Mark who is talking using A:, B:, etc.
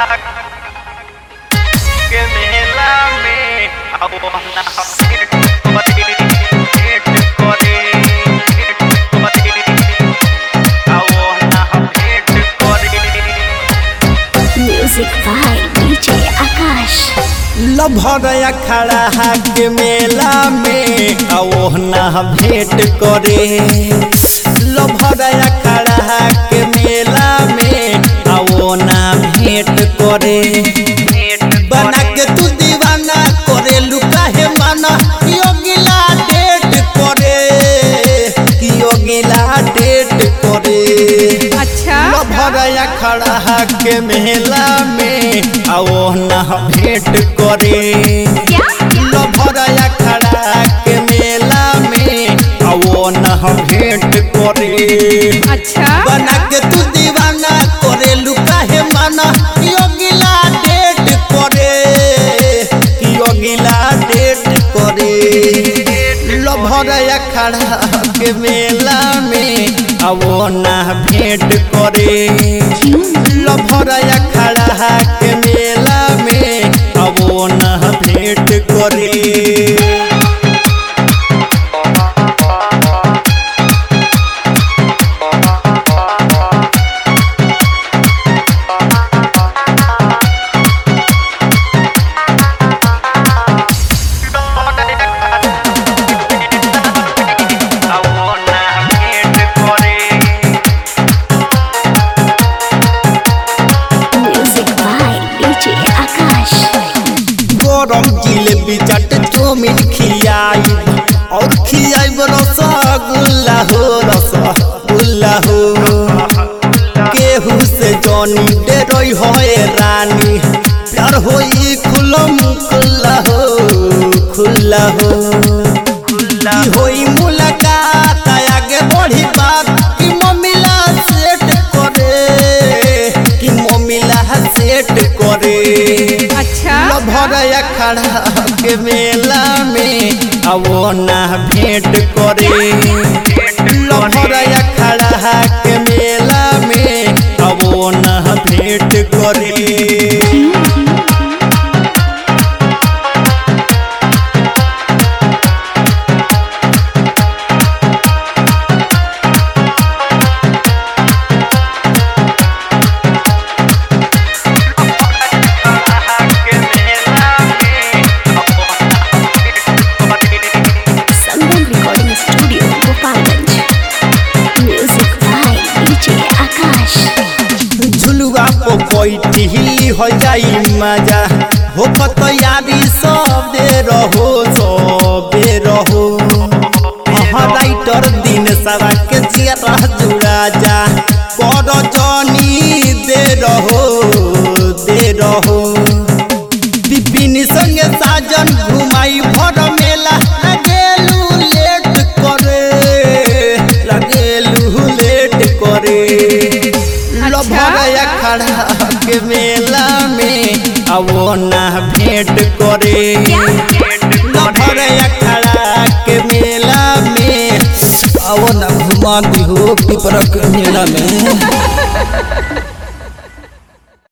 A: के मेला में अब ना भेंट करे भेंट करे भेंट करे अब ना भेंट करे
B: Music by DJ Akash.
C: लभरया खड़ा के मेला में ओहना भेंट करे लभरया खड़ा के मेला में ओना भेंट करे बना के तू दीवाना करे लुका है माना योगिला डेट करे योगिला डेट करे
D: अच्छा
C: लभरया खड़ा के मेला में आओ न भेंट करे
D: क्या
C: लभरया खड़ा के मेला में आओ न भेंट करे
D: अच्छा
C: बना के तू दीवाना करे लुका है माना योगिला डेट करे योगिला डेट करे लभरया खड़ा के मेला में आवो ना भेंट करे लभरया खड़ा के मेला में आवो ना भेंट करे
A: अब ना भेंट करे
B: Music by DJ Akash.
C: गरम जिलेबी चट चौमिन खियाई और खियाई रसगुल्ला हो रसगुल्ला हो केहू से जनी डेरोई होए रानी प्यार होई खुलम खुल्ला हो खुल्ला हो की होई मुलाकात आगे बढ़ी बात कि मम्मीला सेट करे कि मम्मीला सेट करे
D: अच्छा
C: लभरया खड़ा के मेला में आवो ना भेंट करे लभरया खड़ा के मेला में आवो ना भेंट करे
A: के मेला में अब ना भेंट करे
B: Sangam Recording Studio, Gopalganj. Music by DJ Akash.
C: झुलुआ को बैठी हो जाई मजा हो तैयारी सब दे रहो सब दे रहो हाँ राइटर दिन सवा के चेहरा जुड़ा जा कर जनी दे रहो दे रहो विपिन संगे साजन घुमाई भर मेला लगेलू लेट करे लगेलू लेट करे लभरया खड़ा के मेला में आवो ना भेंट करे लभरया खड़ा के मेला में आवो ना घुमा दी हो पिपरा के मेला में